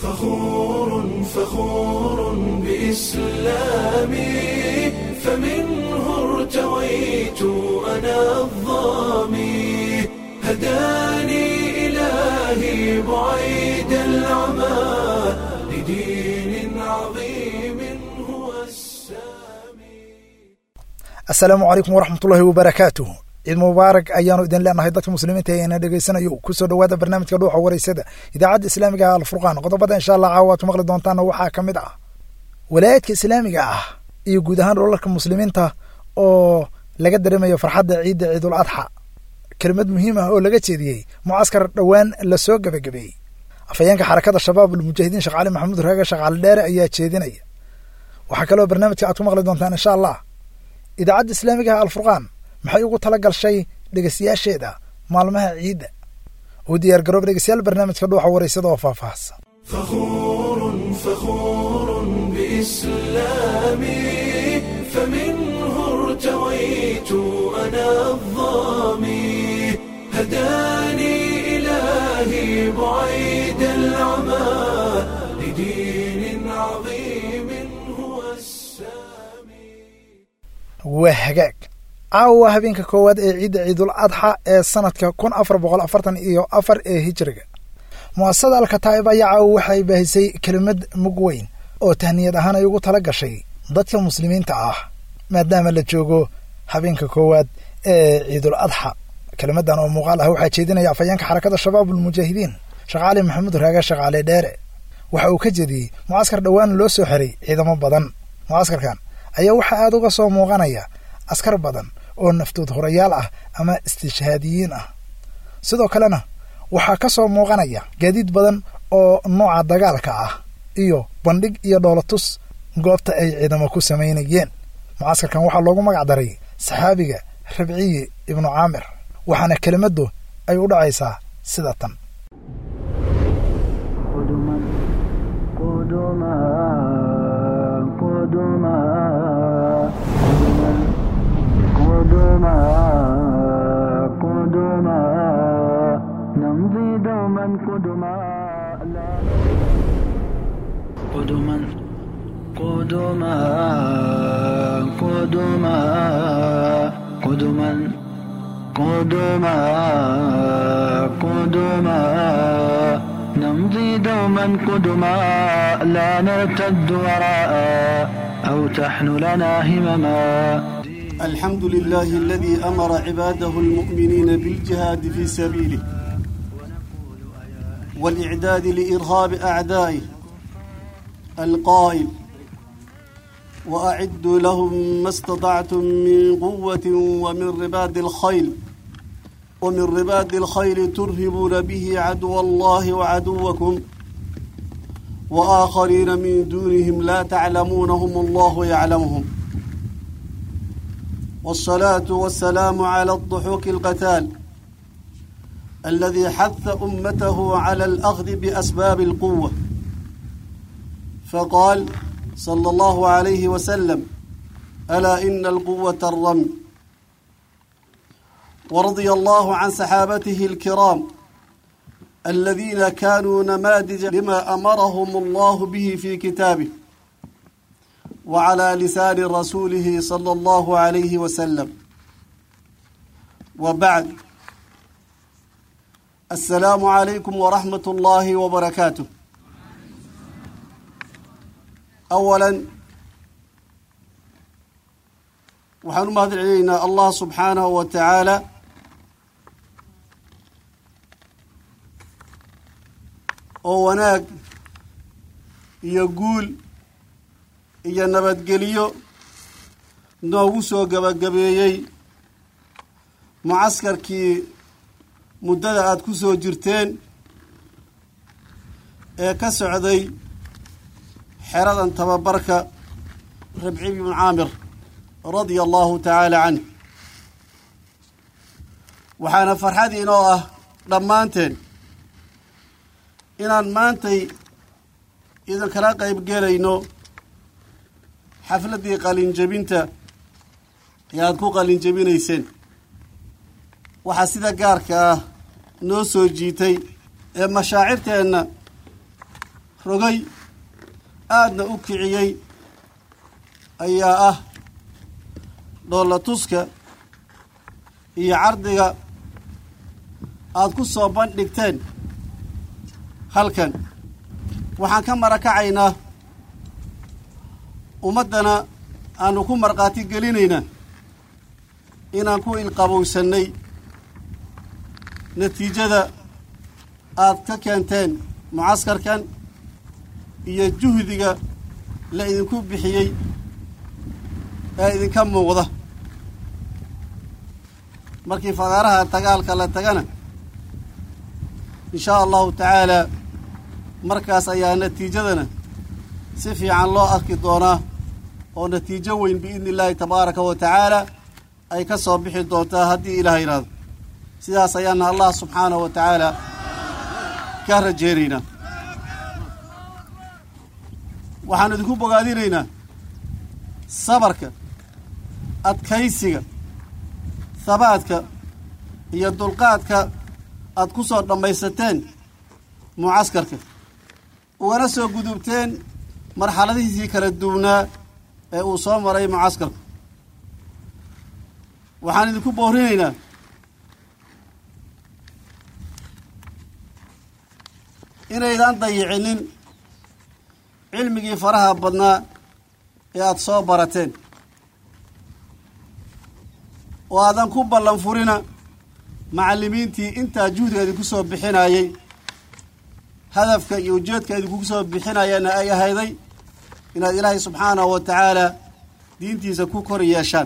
فخور فخور بإسلامي فمنه ارتويت أنا الظامي هداني إلهي بعيد العمى لدين عظيم هو السامي asalaamu calaykum waraxmatullaahi wabarakaatuh ciid mubaarak ayaanu idin leenahay dadka muslimiinta ee ina dhegeysanayo kusoo dhowaada barnaamijka dhuuxa wareysada idaacadda islaamiga ah alfurqaan qodobada insha allah caawa aad ku maqli doontaana waxaa ka mid ah walaayadka islaamiga ah iyo guud ahaan dholarka muslimiinta oo laga dareemayo farxadda ciidda ciidul adxa kelimad muhiim ah oo laga jeediyey mucaskar dhowaan lasoo gebagabeeyey afhayeenka xarakada shabaab almujaahidiin sheekh cali maxamuud raaga sheekh cali dheere ayaa jeedinaya waxaa kaloo barnaamijka aad ku maqli doontaan insha allah idaacadda islaamiga ah alfurqaan maxay ugu tala galshay dhegeystayaasheeda maalmaha ciidda u diyaar garoob dhegeystayaal barnaamijka dhuuxa wareysada oo faahfaahsan فخور فخور بإسلامي فمنه ارتويت أنا الظامي هداني إلهي بعيد العمى لدين عظيم هو السامي waa hagaag caawa waa habeenka koowaad ee ciidda ciidul adxa ee sanadka kun afar boqol afartan iyo afar ee hijriga mu'asasada alkataa'ib ayaa caawa waxay baahisay kelimad mug weyn oo tahniyad ahaan ay ugu tala gashay dadka muslimiinta ah maadaama la joogo habeenka koowaad ee ciidul adxa kelimadan oo muuqaal ah waxaa jeedinaya afhayeenka xarakada shabaab almujaahidiin sheekh cali maxamuud raaga sheekh cali dheere waxa uu ka jeediyey mucaskar dhowaan loo soo xiray ciidamo badan mucaskarkan ayaa waxaa aada uga soo muuqanaya askar badan oo naftood horayaal ah ama istishhaadiyiin ah sidoo kalena waxaa ka soo muuqanaya gaadiid badan oo nooca dagaalka ah iyo bandhig iyo dhoolatus goobta ay ciidamo ku samaynayeen mucaskarkan waxaa loogu magac daray saxaabiga rabciyi ibnu caamir waxaana kelimaddu ay u dhacaysaa sida tan قدما قدما قدما قدما قدما نمضي دوما قدما لا قدما قدما قدما قدما قدما قدما نمضي دوما قدما لا نرتد وراء أو تحن لنا همما الحمد لله الذي أمر عباده المؤمنين بالجهاد في سبيله والإعداد لإرهاب أعدائه القائل وأعدوا لهم ما استطعتم من قوة ومن رباد الخيل ومن رباد الخيل ترهبون به عدو الله وعدوكم وآخرين من دونهم لا تعلمونهم الله يعلمهم والصلاة والسلام على الضحوك القتال الذي حث أمته على الأخذ بأسباب القوة فقال صلى الله عليه وسلم ألا إن القوة الرمي ورضي الله عن صحابته الكرام الذين كانوا نماذج لما أمرهم الله به في كتابه وعلى لسان رسوله صلى الله عليه وسلم وبعد السلام عليكم ورحمة الله وبركاته أولا waxaan u mahad celinaynaa allah subxaanahu wa tacaala oo wanaag iyo guul iyo nabadgelyo noogu soo gabagabeeyey mucaskarkii muddada aada ku soo jirteen ee ka socday xeradan tababarka rabci ibnu caamir radia allahu tacaala canh waxaana farxad inoo ah dhammaanteen inaan maantay idinkala qayb gelayno xafladdii qalinjebinta ee aada ku qalinjebinayseen waxaa sida gaarka ah noo soo jiitay ee mashaacirteenna rogay aadna u kiciyey ayaa ah dhoolla tuska iyo cardiga aada ku soo bandhigteen halkan waxaan ka marakacaynaa ummaddana aanu ku markhaati gelinaynaa inaan ku ilqabowsannay natiijada aad ka keenteen mucaskarkan iyo juhdiga la idinku bixiyey ee idinka muuqda markii fagaaraha dagaalka la tagana in shaa allahu tacaalaa markaas ayaa natiijadana si fiican loo arki doonaa oo natiijo weyn biidni illaahi tabaaraka wa tacaala ay ka soo bixi doontaa haddii ilaah yidhaahdo sidaas ayaana allah subxaanahu wa tacaala ka rajeynaynaa waxaanu idinku bogaadinaynaa sabarka adkaysiga habaadka iyo dulqaadka aad ku soo dhammaysateen mucaskarka ugana soo gudubteen marxaladihiisii kala duwnaa ee uu soo maray mucaskarka waxaan idinku boorinaynaa inaydan dayicinin cilmigii faraha badnaa ee aada soo barateen oo aadan ku ballan furina macallimiintii intaa juhdiga idinku soo bixinayey hadafka iyo ujeedka idinku soo bixinayana ay ahayday inaad ilaahay subxaanahu wa tacaala diintiisa ku kor yeeshaan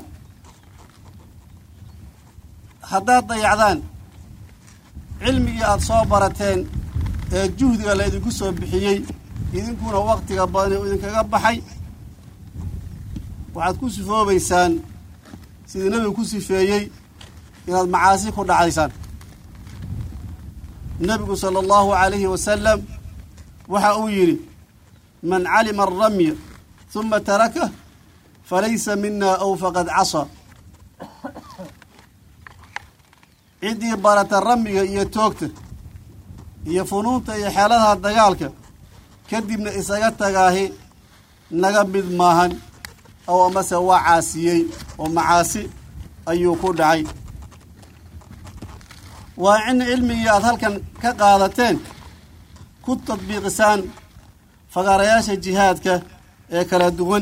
haddaad dayacdaan cilmigii aada soo barateen ee juhdiga la idinku soo bixiyey idinkuna waktiga badan uu idinkaga baxay waxaad ku sifoobaysaan sidii nebigu ku sifeeyey inaad macaasi ku dhacaysaan nebigu sala allahu calayhi wasalam waxa uu yidhi man calima alramya huma tarakah falaysa mina aw faqad casaa ciddii barata ramiga iyo toogta iyo funuunta iyo xeeladaha dagaalka kadibna isaga tagaahi naga mid maahan ow amase waa caasiyey oo macaasi ayuu ku dhacay waa in cilmigii aada halkan ka qaadateen ku tadbiiqisaan fagaarayaasha jihaadka ee kala duwan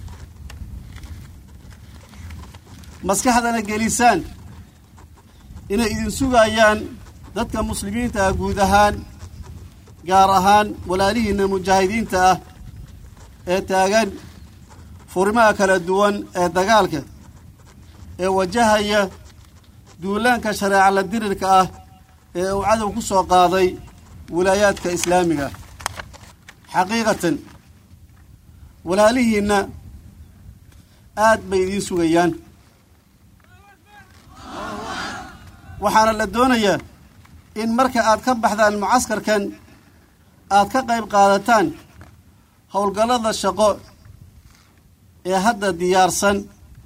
maskaxdana gelisaan inay idin sugayaan dadka muslimiinta ah guud ahaan gaar ahaan walaalihiinna mujaahidiinta ah ee taagan furimaha kala duwan ee dagaalka ee wajahaya duulaanka shareeca la dirirka ah ee uu cadow ku soo qaaday wilaayaadka islaamiga xaqiiqatan walaalihiinna aad bay idiin sugayaan waxaana la doonayaa in marka aad ka baxdaan mucaskarkan aad ka qayb qaadataan howlgallada shaqo ee hadda diyaarsan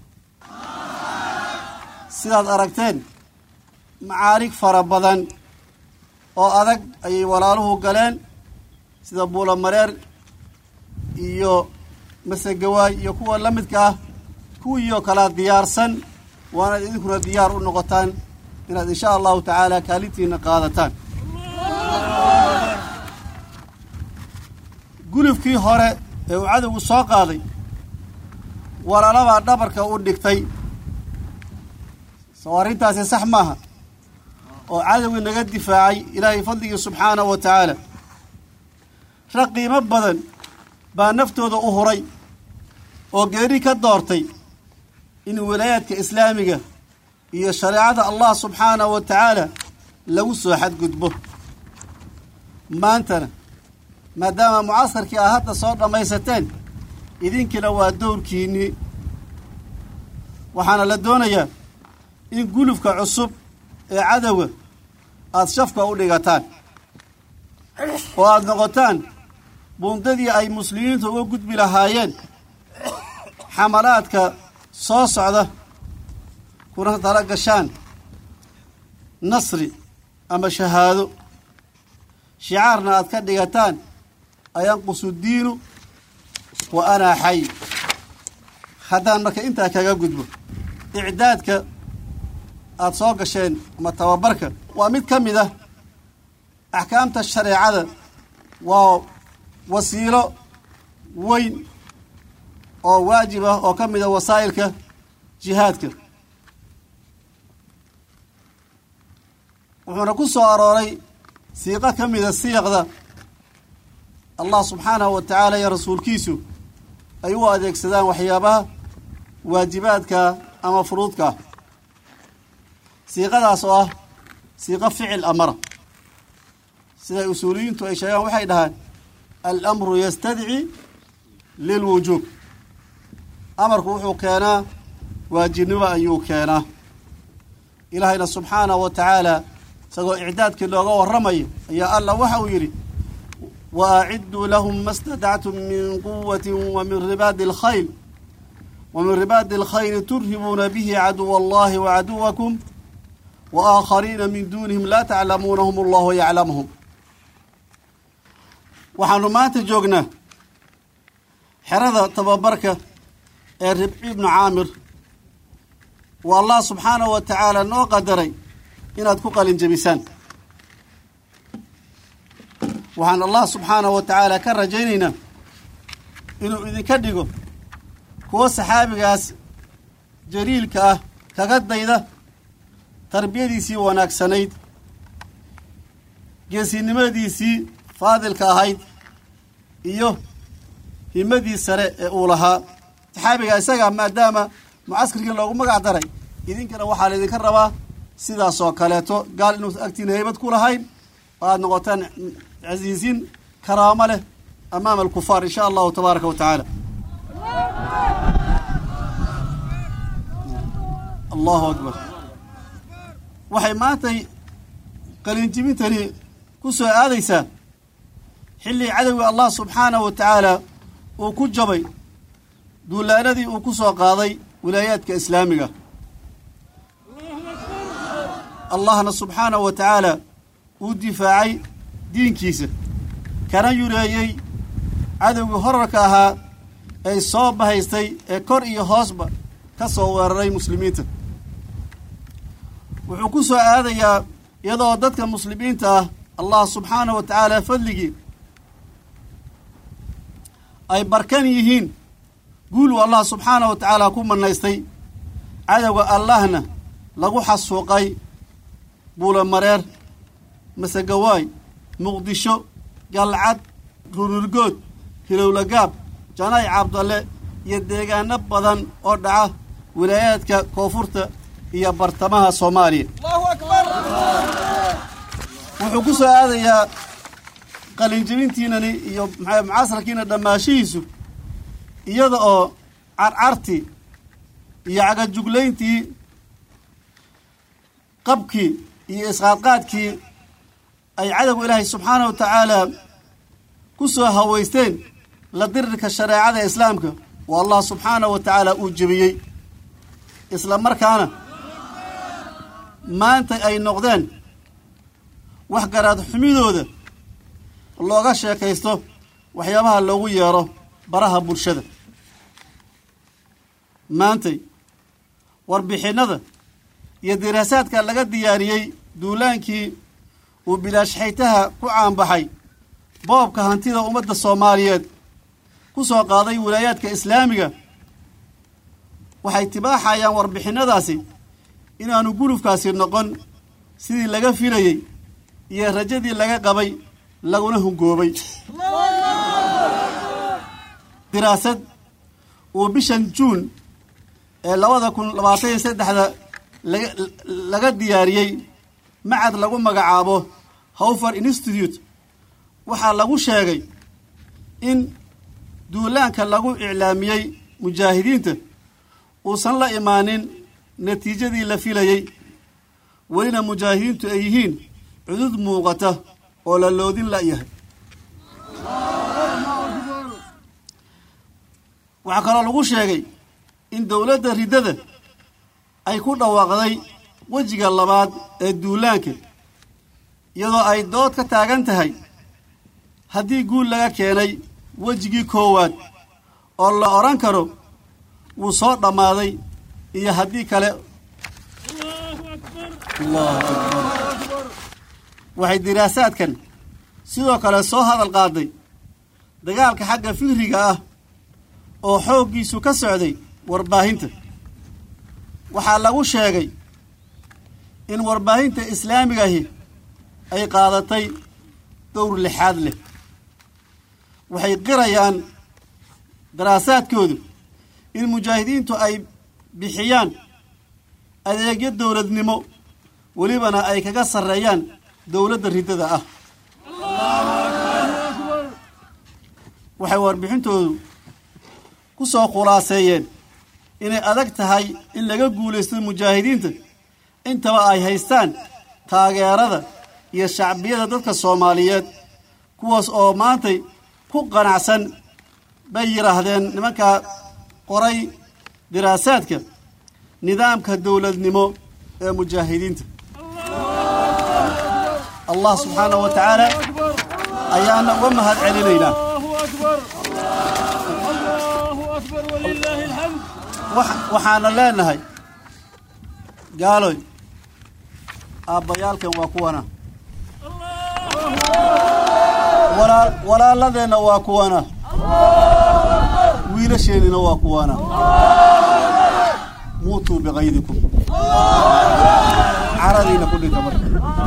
sidaad aragteen macaarig fara badan oo adag ayay walaaluhu galeen sida buulamareer iyo masegawaay iyo kuwa la midka ah kuwiioo kalaa diyaarsan waanaad idinkuna diyaar u noqotaan inaad insha allahu tacaala kaalintiina qaadataan gulufkii hore ee uu cadowgu soo qaaday walaalabaa dhabarka u dhigtay soo arrintaasi sax maaha oo cadowgii naga difaacay ilaahay fadligii subxaanahu wa tacaala rag qiimo badan baa naftooda u huray oo geeri ka doortay in wilaayaadka islaamiga iyo shareecada allah subxaanahu wa tacaala lagu soo xadgudbo maantana maadaama mucaskarkii aad hadda soo dhammaysateen idinkiina waa dowrkiinnii waxaana la doonayaa in gulufka cusub ee cadowga aada shafka u dhigataan oo aada noqotaan buundadii ay muslimiintu uga gudbi lahaayeen xamalaadka soo socda kuna tala gashaan nasri ama shahaado shicaarna aad ka dhigataan ayanqusu diinu wa anaa xay haddaan marka intaa kaga gudbo icdaadka aada soo gasheen ama tababarka waa mid ka mid ah axkaamta shareecada waa wasiilo weyn oo waajib ah oo ka mid a wasaa'ilka jihaadka wuxuuna ku soo arooray siiqo ka mida siyaqda allah subxaanahu wa tacaala iyo rasuulkiisu ay u adeegsadaan waxyaabaha waajibaadka ama furuudka ah siiqadaas oo ah siiqo ficil amara siday usuuliyiintu ay sheegaan waxay dhahaan alamru yastadci lilwujuub amarku wuxuu keenaa waajibnimo ayuu keenaa ilaahayna subxaanahu wa tacaala isagoo icdaadkii looga warramayo ayaa allah waxa uu yidhi wa acidduu lahum ma stadactum min quwati wa min ribaadi alkhayl wa min ribaadi alkhayli turhibuuna bihi caduwa allahi wa caduwakum wa aakhariina min duunihim laa taclamuunahum allahu yaclamuhum waxaanu maanta joognaa xerada tababarka ee ribci ibnu caamir waa allah subxaanahu wa tacaala noo qadaray inaad ku qalin jebisaan waxaan allah subxaanahu wa tacaala ka rajaynaynaa inuu idinka dhigo kuwo saxaabigaas jaliilka ah kaga dayda tarbiyadiisii wanaagsanayd geesinimadiisii faadilka ahayd iyo himadii sare ee uu lahaa saxaabiga isaga maadaama mucaskarkii loogu magac daray idinkana waxaa laydinka rabaa sidaasoo kaleeto gaal inuusan agtiina haybad ku lahayn oo aada noqotaan casiisiin karaamo leh amaama alkufaar insha allahu tabaaraka wa tacaala allahu akbar waxay maantay qalinjibintani ku soo aadaysaa xilligii cadowga allah subxaanahu wa tacaala uu ku jabay duulaanadii uu ku soo qaaday wilaayaadka islaamiga allahna subxaanahu wa tacaala uu difaacay diinkiisa kana yureeyey cadowgii horarka ahaa ay soo bahaystay ee kor iyo hoosba ka soo weeraray muslimiinta wuxuu ku soo aadayaa iyadoo dadka muslimiinta ah allah subxaanahu wa tacaala fadligii ay barkan yihiin guul uu allah subxaanahu wa tacaala ku manaystay cadowga allahna lagu xasuuqay buulamareer masegawaay muqdisho galcad runurgood hilowlagaab janay cabdalle iyo deegaano badan oo dhaca wilaayaadka koonfurta iyo bartamaha soomaaliya wuxuu ku soo aadayaa qalinjibintiinani iyo maxaa mucasarkiina dhammaashihiisu iyada oo carcartii iyo cagajuglayntii qabkii iyo isqaadqaadkii ay cadowga ilaahay subxaanahu wa tacaala ku soo hawaysteen la dirirka shareecada islaamka oo allah subxaanahu wa tacaala uu jebiyey isla markaana maanta ay noqdeen wax garaad xumidooda looga sheekaysto waxyaabaha loogu yeero baraha bulshada maantay warbixinnada iyo diraasaadka laga diyaariyey duulaankii uu bilaashxaytaha ku caanbaxay boobka hantida ummadda soomaaliyeed ku soo qaaday wilaayaadka islaamiga waxay tibaaxayaan warbixinnadaasi inaanu gulufkaasi noqon sidii laga filayey iyo rajadii laga qabay laguna hungoobay diraasad uu bishan juun ee labada kun labaatan iyo saddexda laga laga diyaariyey macad lagu magacaabo howfer institute waxaa lagu sheegay in duulaanka lagu iclaamiyey mujaahidiinta uusan la imaanin natiijadii la filayey welina mujaahidiintu ay yihiin cudud muuqata oo la loodin la'yahay waxaa kaloo lagu sheegay in dowladda riddada ay ku dhawaaqday wejiga labaad ee duulaanka iyadoo ay dood ka taagan tahay haddii guul laga keenay wejigii koowaad oo la odhan karo wuu soo dhammaaday iyo haddii kale allahu akbar waxay diraasaadkan sidoo kale soo hadal qaaday dagaalka xagga fikriga ah oo xooggiisu ka socday warbaahinta waxaa lagu sheegay in warbaahinta islaamigahi ay qaadatay dowr lixaad leh waxay qirayaan daraasaadkoodu in mujaahidiintu ay bixiyaan adeegyo dowladnimo welibana ay kaga sarreeyaan dowladda riddada ah waxay warbixintoodu ku soo khulaaseeyeen inay adag tahay in laga guulaysto mujaahidiinta intaba ay haystaan taageerada iyo shacbiyada dadka soomaaliyeed kuwaas oo maantay ku qanacsan bay yidhaahdeen nimankaa qoray diraasaadka nidaamka dowladnimo ee mujaahidiinta allah subxaanahu wa tacaala ayaana uga mahad celinaynaa waxaana leenahay gaaloy aabbayaalkan waa kuwana walaaladeenna waa kuwana wiilasheennina waa kuwana muutuu biqaydikum caradiina ku dhinta marka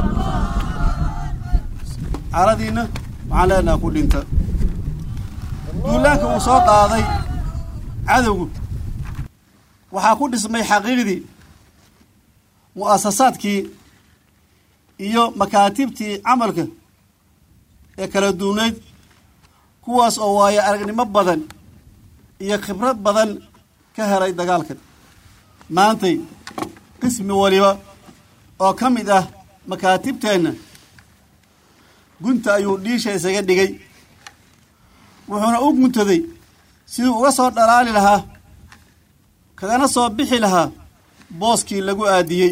caradiina waxaan leenaha ku dhinta duulaanka uu soo qaaday cadowgu waxaa ku dhismay xaqiiqdii mu'asasaadkii iyo makaatibtii camalka ee kala duwnayd kuwaas oo waayo aragnimo badan iyo khibrad badan ka helay dagaalkan maantay qismi waliba oo ka mid ah makaatibteenna gunta ayuu dhiisha isaga dhigay wuxuuna u guntaday siduu uga soo dhalaali lahaa kagana soo bixi lahaa booskii lagu aadiyey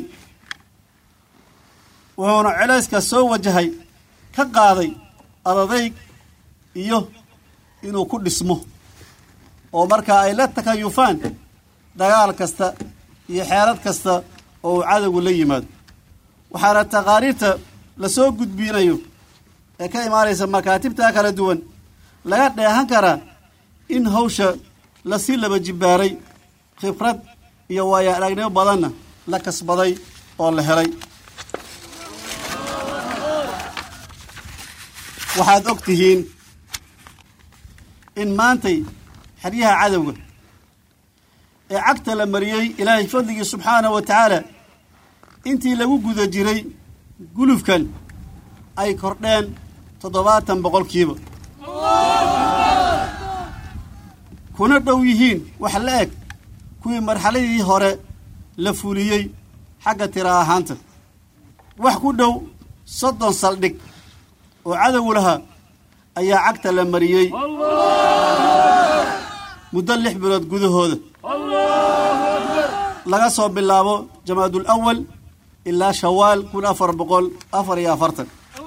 wuxuuna celayska soo wajahay ka qaaday adadayg iyo inuu ku dhismo oo markaa ay la takayufaan dagaal kasta iyo xeelad kasta oo uu cadowgu la yimaado waxaana taqaariirta lasoo gudbiinayo ee ka imaanaysa makaatibtaa kala duwan laga dheehan karaa in hawsha lasii laba jibbaaray khibrad iyo waayo aragnimo badanna la kasbaday oo la helay waxaad og tihiin in maantay xeryaha cadowga ee cagta la mariyey ilaahay fadligii subxaanahu wa tacaala intii lagu guda jiray gulufkan ay kordheen toddobaatan boqolkiiba kuna dhow yihiin wax la eg kuwii marxaladii hore la fuliyey xagga tira ahaanta wax ku dhow soddon saldhig oo cadowgu lahaa ayaa cagta la mariyey muddo lix bilood gudahooda laga soo bilaabo jamaadul awal ilaa shawaal kun afar boqol afar iyo afartan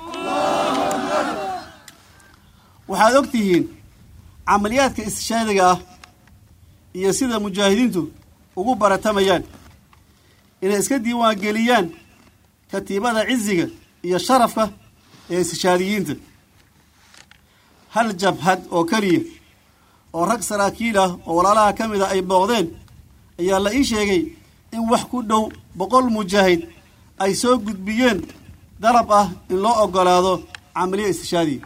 waxaad og tihiin camaliyaadka istishaadiga ah iyo sida mujaahidiintu ugu baratamayaan inay iska diiwaan geliyaan katiibada ciziga iyo sharafka ee istishaadiyiinta hal jabhad oo keliya oo rag saraakiil ah oo walaalaha ka mid a ay booqdeen ayaa la ii sheegay in wax ku dhow boqol mujaahid ay soo gudbiyeen dalab ah in loo oggolaado camaliya istishaadiya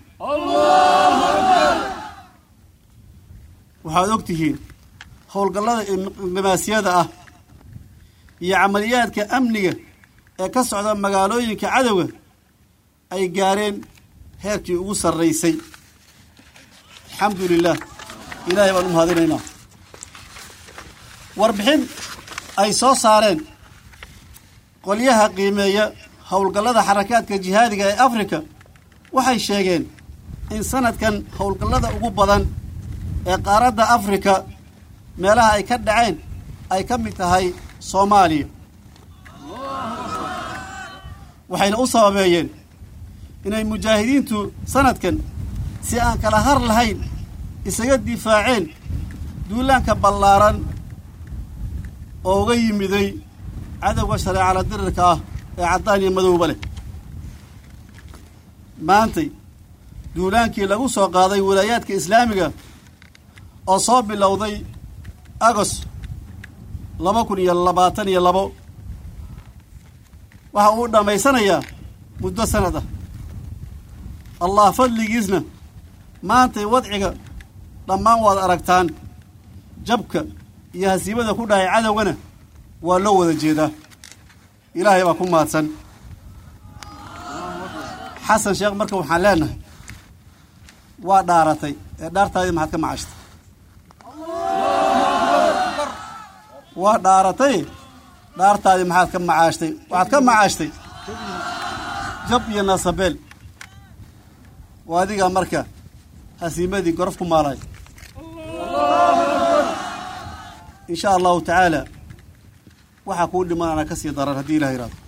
waxaad og tihiin howlgallada inqimaasiyada ah iyo camaliyaadka amniga ee ka socda magaalooyinka cadowga ay gaareen heerkii ugu sarraysay alxamdu lilah ilaahay baan u mahadinaynaa warbixin ay soo saareen qolyaha qiimeeya howlgallada xarakaadka jihaadiga ee afrika waxay sheegeen in sanadkan howlgallada ugu badan ee qaaradda afrika meelaha ay ka dhaceen ay ka mid tahay soomaaliya waxayna u sababeeyeen inay mujaahidiintu sanadkan si aan kala har lahayn isaga difaaceen duulaanka ballaaran oo uga yimiday cadowga shareecala dirirka ah ee caddaan iyo madowba leh maantay duulaankii lagu soo qaaday walaayaadka islaamiga oo soo bilowday agos laba kun iyo labaatan iyo labo waxa uu dhammaysanayaa muddo sanad ah allah fadligiisna maantay wadciga dhammaan waad aragtaan jabka iyo hasiibada ku dhahay cadowgana waa loo wada jeedaa ilaahay baa ku mahadsan xasan sheekh marka waxaan leenahay waa dhaaratay ee dhaartaadii maxaad ka macashtay waa dhaaratay dhaartaadii maxaad ka macaashtay waxaad ka macaashtay jab iyo nasabeel waa adigaa marka hasiimadii gorof ku maalay in sha allahu tacaala waxaa kuu dhimanana ka sii daran haddii ilah yihahdo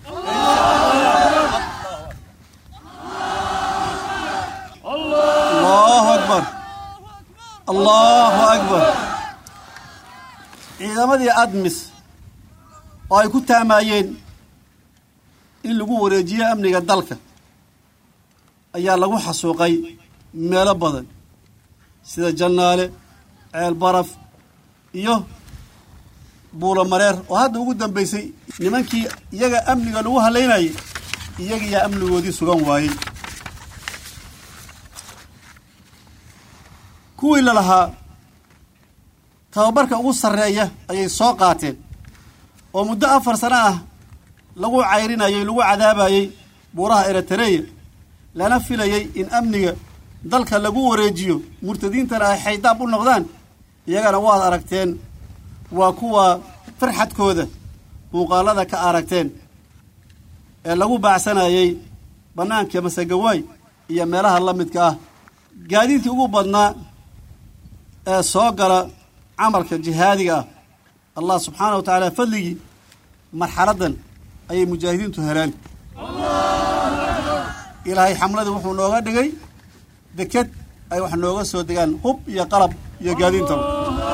allahu akbar allahu akbar ciidamadii admis oo ay ku taamaayeen in lagu wareejiyo amniga dalka ayaa lagu xasuuqay meelo badan sida jannaale ceel baraf iyo buulo mareer oo hadda ugu dambaysay nimankii iyaga amniga lagu halaynayay iyagiyaa amnigoodii sugan waayey kuwii la lahaa tababarka ugu sarreeya ayay soo qaateen oo muddo afar sano ah lagu cayrinayay lagu cadaabayey buuraha eritareya lana filayey in amniga dalka lagu wareejiyo murtadiintana ay xaydaab u noqdaan iyagana waad aragteen waa kuwa farxadkooda muuqaalada ka aragteen ee lagu baacsanayey bannaanka masegawaay iyo meelaha la midka ah gaadiidkii ugu badnaa ee soo gala camalka jihaadiga ah allah subxaana wa tacaala fadligii marxaladdan ayay mujaahidiintu heleen ilaahay xamladii wuxuu nooga dhigay deked ay wax nooga soo degaan hub iyo qalab iyo gaadiintaba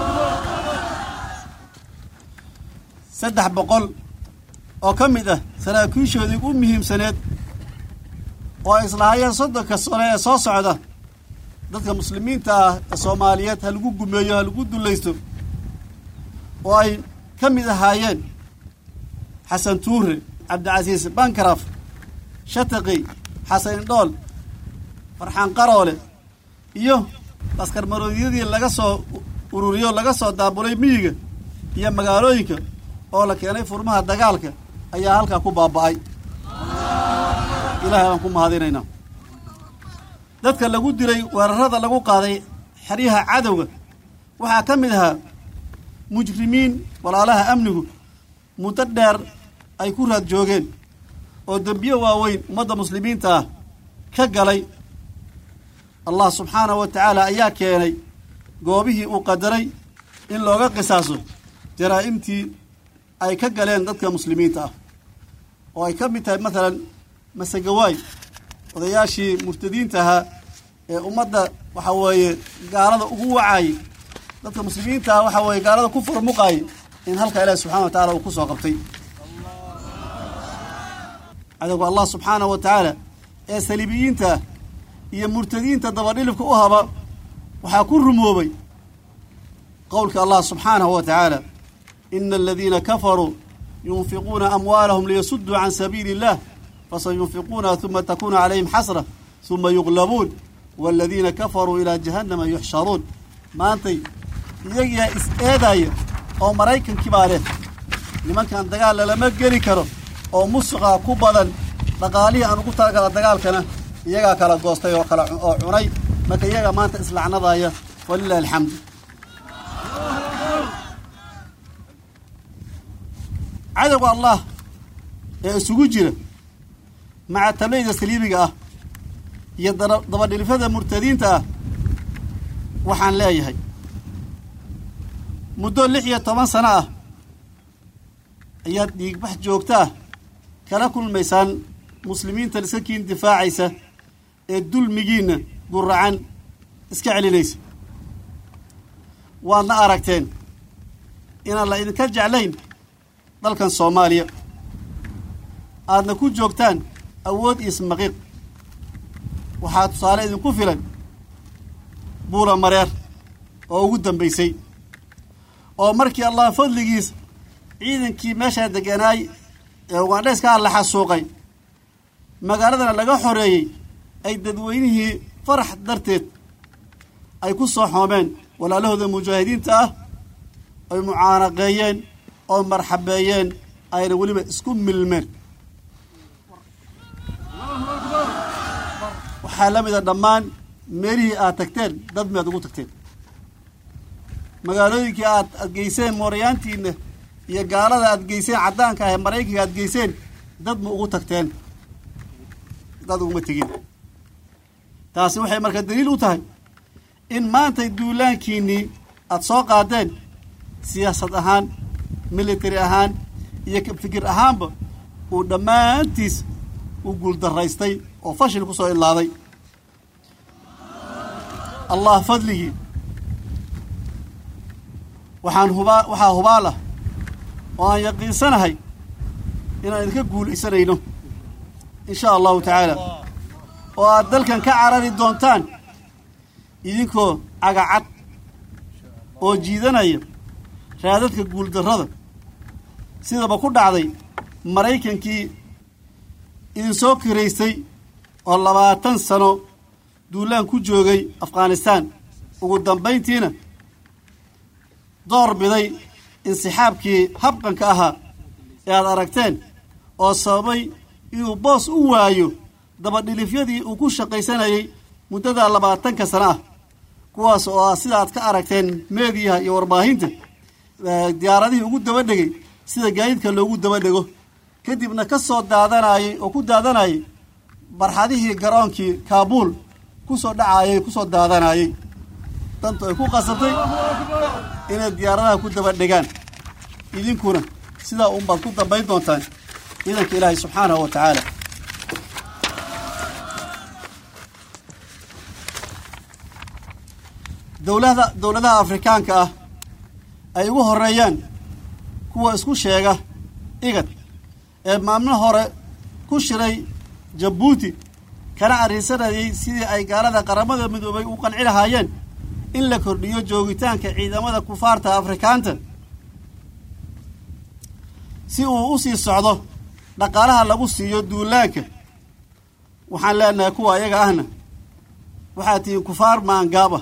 saddex boqol oo ka mid ah saraakiishoodii u muhiimsaneed oo ay islahaayeen soddonka sano ee soo socda dadka muslimiinta ah ee soomaaliyeed ha lagu gumeeyo ha lagu dullaysto oo ay ka mid ahaayeen xasan tuure cabdicasiis bankaraf shataqi xasan indhool farxaan qaroole iyo askar maroodyadii laga soo ururiyo laga soo daabulay miyiga iyo magaalooyinka oo la keenay furmaha dagaalka ayaa halkaa ku baaba'ay ilaahay baan ku mahadinaynaa dadka lagu dilay weerarada lagu qaaday xeryaha cadowga waxaa ka mid ahaa mujrimiin walaalaha amnigu muddo dheer ay ku raad joogeen oo dembiyo waaweyn ummadda muslimiinta ah ka galay allah subxaanahu wa tacaala ayaa keenay goobihii uu qadaray in looga qisaaso jaraa'imtii ay ka galeen dadka muslimiinta ah oo ay ka mid tahay maalan masegawaay odayaashii murtadiinta ahaa ee ummadda waxa weeye gaalada ugu wacaayey dadka muslimiinta ah waxa weeye gaalada ku furmuqaayay in halka ilaahi subxana wa tacala uu ku soo qabtay cadowga allah subxaanahu wa tacaala ee saliibiyiinta ah iyo murtadiinta dabadhilibka u haba waxaa ku rumoobay qowlka allah subxaanahu wa tacaala ina aladiina kafaruu yunfiquuna amwaalahum liyasudduu can sabiili illah fasayunfiquunaha uma takunu calayhim xasra uma yuqlabuun waaladiina kafaruu ilaa jahannama yuxsharuun maantay iyagiyaa is eedaaya oo maraykankii baa leh nimankan dagaal lalama geli karo oo musuqa ku badan dhaqaalihii aan ugu talagala dagaalkana iyagaa kala goostay oo kala oo cunay marka iyaga maanta islacnadaaya walilahi alxamdu cadowga allah ee isugu jira maca tableyda saliibiga ah iyo dabadhilifada murtadiinta ah waxaan leeyahay muddo lix iyo toban sano ah ayaad dhiigbax joogta ah kala kulmaysaan muslimiinta iska kiin difaacaysa ee dulmigiinna guracan iska celinaysa waadna aragteen inaan la idinka jeclayn dalkan soomaaliya aadna ku joogtaan awood iyo ismaqiiq waxaa tusaale idinku filan buula mareer oo ugu dambaysay oo markii allah fadligiis ciidankii meeshaa degganaay ee ugandheyskaa la xasuuqay magaaladana laga xoreeyey ay dadweynihii farax darteed ay ku soo xoomeen walaalahooda mujaahidiinta ah ay mucaanaqeeyeen oo marxabeeyeen ayna weliba isku milmeen waxaa la mida dhammaan meelihii aad tagteen dad miyaad ugu tagteen magaalooyinkii aad aad geyseen mooryaantiina iyo gaalada aad geyseen caddaanka ah ee maraykanka aad geyseen dad ma ugu tagteen dad uguma tegin taasi waxay marka daliil u tahay in maantay duulaankiinnii aada soo qaadeen siyaasad ahaan military ahaan iyo fikir ahaanba uu dhammaantiis u guuldaraystay oo fashil ku soo ilaaday allah fadligii waxaan hubaa waxaa hubaal ah oo aan yaqiinsanahay inaan idinka guulaysanayno in sha allahu tacaala oo aad dalkan ka carari doontaan idinkoo cagacad oo jiidanaya raadadka guuldarrada sidaba ku dhacday maraykankii idinsoo kiraystay oo labaatan sano duulaan ku joogay afghanistaan ugu dambayntiina door biday insixaabkii habqanka ahaa ee aad aragteen oo sababay inuu boos u waayo dabadhilifyadii uu ku shaqaysanayay muddada labaatanka sano ah kuwaas oo ah sida aad ka aragteen meediyaha iyo warbaahinta diyaaradihii ugu daba dhegay sida gaadiidka loogu daba dhego kadibna ka soo daadanayay oo ku daadanayay barxadihii garoonkii kaabuul ku soo dhacaayay ku soo daadanayay dantu ay ku qasabtay inay diyaaradaha ku daba dhegaan idinkuna sidaa unbaad ku dambayn doontaan ciidanka ilaahay subxaanahu wa tacaala dowlada dowladaha afrikaanka ah ay ugu horeeyaan kuwa isku sheega igad ee maalmo hore ku shiray jabuuti kana arrinsanayay sidii ay gaalada qaramada midoobay u qanci lahaayeen in la kordhiyo joogitaanka ciidamada kufaarta afrikaanta si uu u sii socdo dhaqaalaha lagu siiyo duulaanka waxaan leenahay kuwa ayaga ahna waxaad tihiin kufaar maangaaba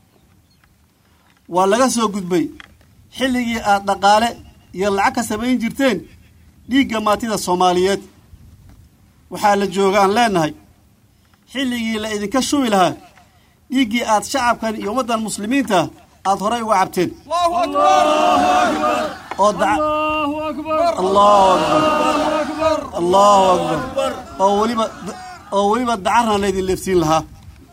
waa laga soo gudbay xilligii aad dhaqaale iyo lacag ka samayn jirteen dhiigga maatida soomaaliyeed waxaa la joogaan leenahay xilligii la idinka shubi lahaa dhiiggii aad shacabkan iyo ummaddan muslimiinta aad horay uga cabteen oo allahu akbar allahu akbar oo weliba oo weliba dacarna laydin leefsiin lahaa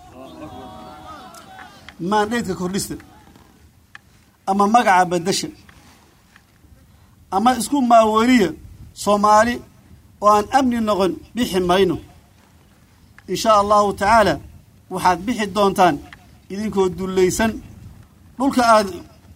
maandheydka kordhista ama magaca badasha ama isku maaweliya soomaali oo aan amni noqon bixi mayno in shaa allahu tacaala waxaad bixi doontaan idinkoo dullaysan dhulka aad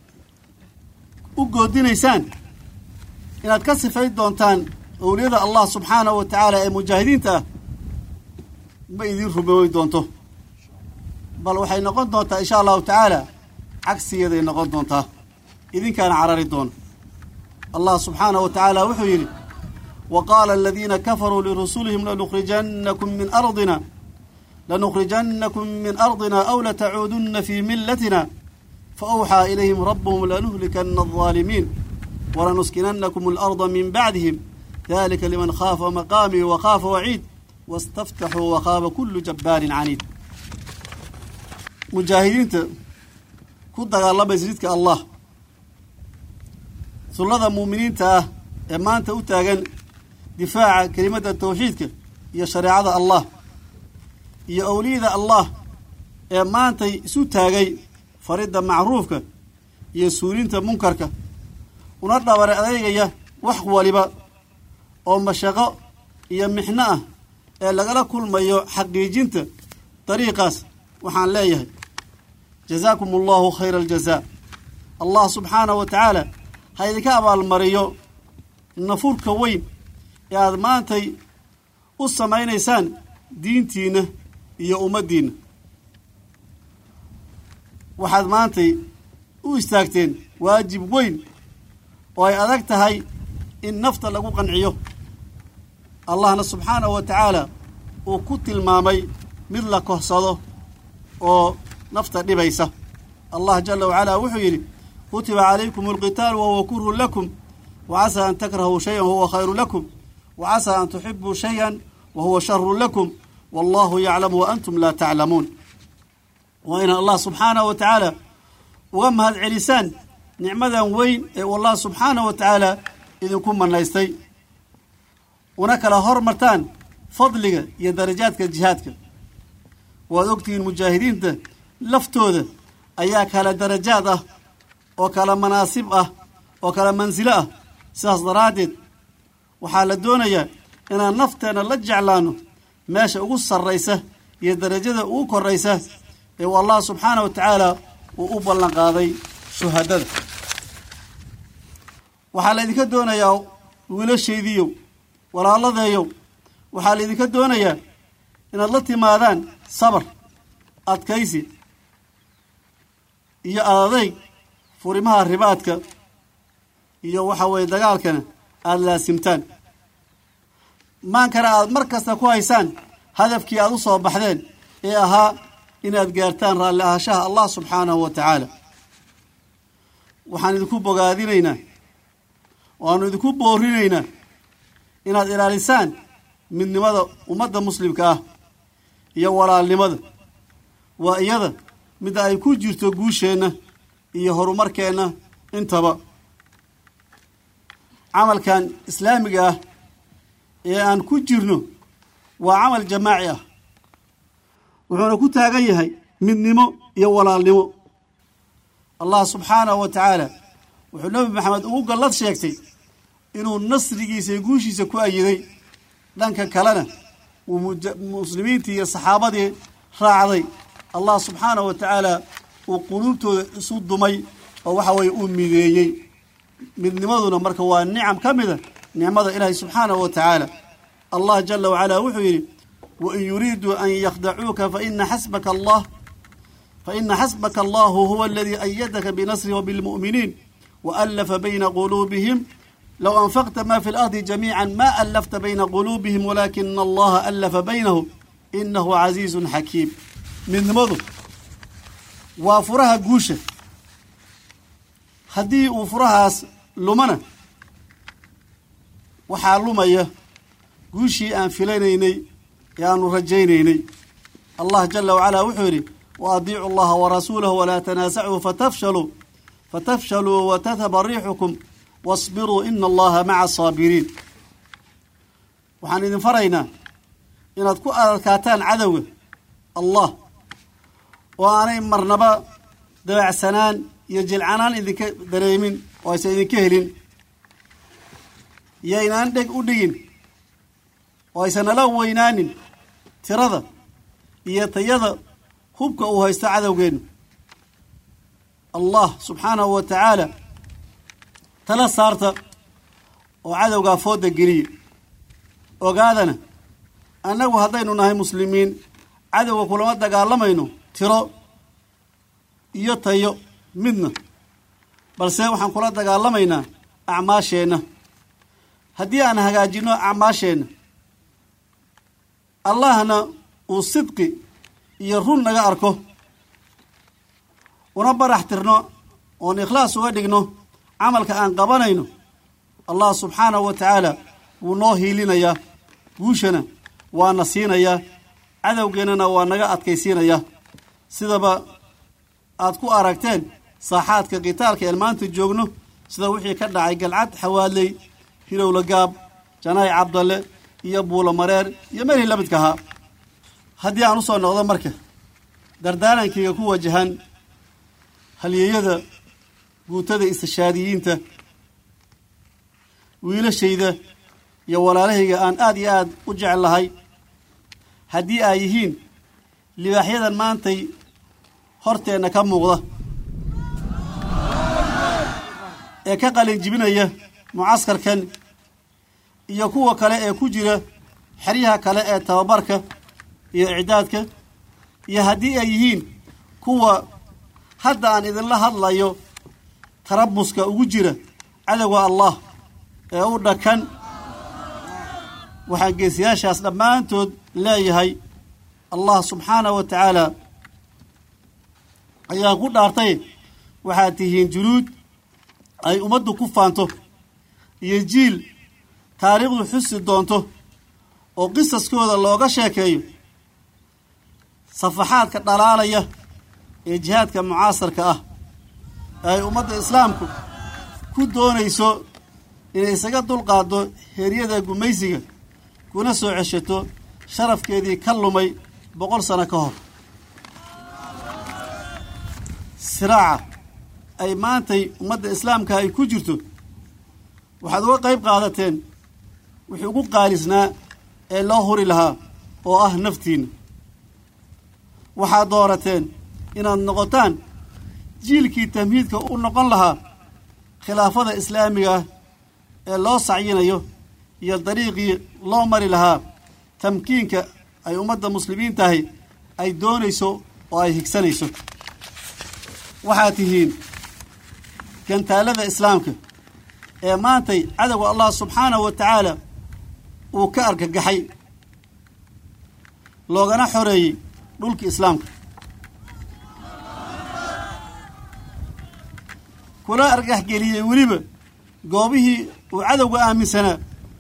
u goodinaysaan inaad ka sifayn doontaan owliyada allah subxaanahu wa tacaala ee mujaahidiinta ah ma idiin rumooy doonto bal waxay noqon doontaa in sha allahu tacaala cagsigeeday noqon doontaa idinkaana carari doona allah subxaanahu wa tacaala wuxuu yidhi wa qaala aladiina kafaruu lirusulihim lanukhrijannakum min ardina lanukhrijannakum min ardina aw latacuudunna fii millatina faawxaa ilayhim rabbuhum lanuhlikana aldaalimiin walanuskinakum alarda min bacdihim dalika liman khaafa maqaamii wakaafa waciid wastaftaxuu wakhaaba kulu jabbaarin caniid mujaahidiinta ku dagaalamaysa jidka allah sullada muuminiinta ah ee maanta u taagan difaaca kelimadda tawxiidka iyo shareecada allah iyo owliyada allah ee maantay isu taagay faridda macruufka iyo suulinta munkarka una dhabare adeegaya wax waliba oo mashaqo iyo mixno ah ee lagala kulmayo xaqiijinta dariiqaas waxaan leeyahay jazaakum allahu khayra aljazaa allah subxaanahu wa tacaala ha idinka abaalmariyo nafurka weyn ee aada maantay u samaynaysaan diintiinna iyo ummaddiinna waxaad maantay u istaagteen waajib weyn oo ay adag tahay in nafta lagu qanciyo allahna subxaanahu wa tacaala uu ku tilmaamay mid la kohsado oo nafta dhibaysa allah jala wacalaa wuxuu yidhi kutiba calaykum alqitaalu wahuwa kurhun lakum wa casaa an takrahuu shayan wahuwa khayru lakum wa casaa an tuxibuu shayan wa huwa sharun lakum wallahu yaclamu wa antum laa taclamuun waa inaan allah subxaanahu wa tacaala uga mahad celisaan nicmadan weyn ee uu allah subxaanahu wa tacaala idinku manaystay una kala hormartaan fadliga iyo darajaadka jihaadka waad ogtihiin mujaahidiinta laftooda ayaa kala darajaad ah oo kala manaasib ah oo kala mansilo ah sidaas daraaddeed waxaa la doonayaa inaan nafteenna la jeclaano meesha ugu sarraysa iyo darajada ugu korraysa ee uu allah subxaanah wa tacaala uu u ballan qaaday shuhadada waxaa laydinka doonayaa wiilashaydiiyow walaaladeeyow waxaa laydinka doonayaa inaad la timaadaan sabar adkaysi iyo adadayg furimaha ribaadka iyo waxa weeye dagaalkana aada laasimtaan maankana aad mar kasta ku haysaan hadafkii aad u soo baxdeen ee ahaa inaad gaartaan raalli ahashaha allah subxaanahu wa tacaala waxaan idinku bogaadinaynaa waanu idinku boorinaynaa inaad ilaalisaan midnimada ummadda muslimka ah iyo walaalnimada waa iyada midda ay ku jirto guusheenna iyo horumarkeenna intaba camalkan islaamiga ah ee aan ku jirno waa camal jamaaci ah wuxuuna ku taagan yahay midnimo iyo walaalnimo allah subxaanahu wa tacaala wuxuu nebi maxamed ugu gallad sheegtay inuu nasrigiisa iyo guushiisa ku ayiday dhanka kalena uu muslimiintii iyo saxaabadii raacday allah subxaanahu wa tacaala uu quluubtooda isu dumay oo waxa weeye uu mideeyey midnimaduna marka waa nicam ka mida nicmada ilaahay subxaanahu wa tacaala allah jala wacalaa wuxuu yidhi wain yuriiduu an yakhdacuuka faina xasbaka allah faina xasbaka allahu huwa aladii ayadaka binasrihi wabilmu'miniin waallafa bayna quluubihim low anfaqta ma fi اlardi jamiica ma allafta bayna quluubihim walaakina allaha allafa baynahum inahu casiizu xakiim midnimadu waa furaha guusha haddii uu furahaas lumana waxaa lumaya guushii aan filanaynay ee aanu rajaynaynay allah jala wacalaa wuxuu yidhi wa adiicu allaha warasuulahu walaa tanaasacuu fatafshaluu fatafshaluu watadhaba riixukum wasbiruu ina allaha maca asaabiriin waxaan idin faraynaa inaad ku adadkaataan cadowga allah oo aanay marnaba dabacsanaan iyo jilcanaan idinka dareemin oo aysan idinka helin yaynaan dheg u dhigin oo aysan nala weynaanin tirada iyo tayada hubka uu haysto cadowgeennu allah subxaanahu wa tacaala tala saarta oo cadowgaa fooda geliya ogaadana annagu haddaynu nahay muslimiin cadowga kulama dagaalamayno tiro iyo tayo midna balse waxaan kula dagaalamaynaa acmaasheenna haddii aan hagaajinno acmaasheenna allahna uu sidqi iyo run naga arko una barax tirno oon ikhlaas uga dhigno camalka aan qabanayno allah subxaanahu wa tacaala wuu noo hiilinayaa guushana waana siinayaa cadowgeennana waa naga adkaysiinayaa sidaba aad ku aragteen saaxaadka qitaalka een maanta joogno sida wixii ka dhacay galcad xawaadley hilowla gaab janaay cabdalle iyo buulo mareer iyo meelihii la midka ahaa haddii aan u soo noqdo marka dardaarankayga ku wajahan halyeeyada guutada istishaadiyiinta wiilashayda iyo walaalahayga aan aad iyo aad u jecel lahay haddii ay yihiin libaaxyadan maantay horteenna ka muuqda ee ka qalin jibinaya mucaskarkan iyo kuwa kale ee ku jira xeryaha kale ee tababarka iyo icdaadka iyo haddii ay yihiin kuwa hadda aan idinla hadlayo tarabuska ugu jira cadowga allah ee u dhakan waxaan geesiyaashaas dhammaantood leeyahay allah subxaanahu wa tacaala ayaa ku dhaartay waxaad tihiin junuud ay ummaddu ku faanto iyo jiil taariikhdu xusi doonto oo qisaskooda looga sheekeeyo safaxaadka dhalaalaya ee jihaadka mucaasarka ah ee ay ummadda islaamku ku doonayso inay isaga dulqaaddo heeryada gumaysiga kuna soo ceshato sharafkeedii ka lumay boqol sano ka hor siraaca ay maantay ummadda islaamka ay ku jirto waxaad uga qayb qaadateen wixii ugu qaalisnaa ee loo huri lahaa oo ah naftiinna waxaad doorateen inaad noqotaan jiilkii tamhiidka u noqon lahaa khilaafada islaamiga ah ee loo sacyinayo iyo dariiqii loo mari lahaa tamkiinka ay ummadda muslimiin tahay ay doonayso oo ay higsanayso waxaad tihiin gantaalada islaamka ee maantay cadowga allah subxaanahu wa tacaala uu ka argagaxay loogana xoreeyey dhulka islaamka kuna argaxgeliyey weliba goobihii uu cadowga aaminsanaa